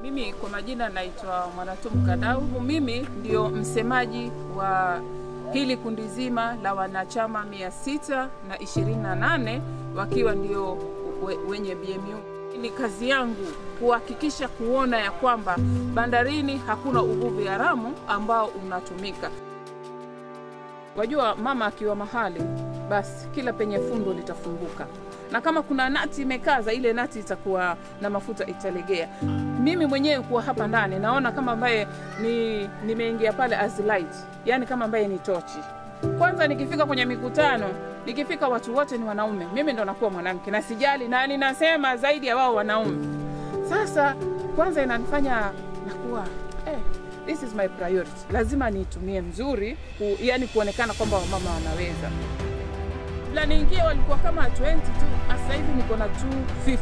Mimi kwa majina naitwa Mwanatumu Kadau. Mimi ndio msemaji wa hili kundi zima la wanachama mia sita na ishirini na nane wakiwa ndio we, wenye BMU. Ni kazi yangu kuhakikisha kuona ya kwamba bandarini hakuna uvuvi haramu ambao unatumika. Wajua, mama akiwa mahali basi kila penye fundo litafunguka, na kama kuna nati imekaza, ile nati itakuwa na mafuta italegea. Mimi mwenyewe kuwa hapa ndani naona kama ambaye ni nimeingia pale as light, yani kama ambaye ni tochi. Kwanza nikifika kwenye mikutano, nikifika watu wote ni wanaume, mimi ndo nakuwa mwanamke na sijali, na ninasema zaidi ya wao wanaume. Sasa kwanza inanifanya nakuwa eh, this is my priority, lazima niitumie mzuri ku, yani kuonekana kwamba wamama wanaweza. La niingie walikuwa kama 20 tu, sasa hivi niko na 250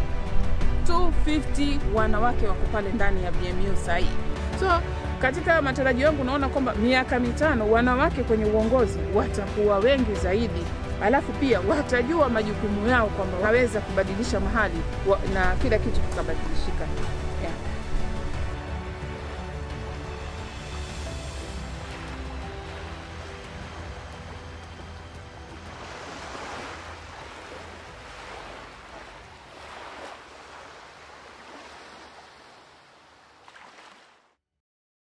250 wanawake wako pale ndani ya BMU sahii. So katika matarajio yangu naona kwamba miaka mitano wanawake kwenye uongozi watakuwa wengi zaidi, alafu pia watajua majukumu yao kwamba waweza kubadilisha mahali wa, na kila kitu kikabadilishika yeah.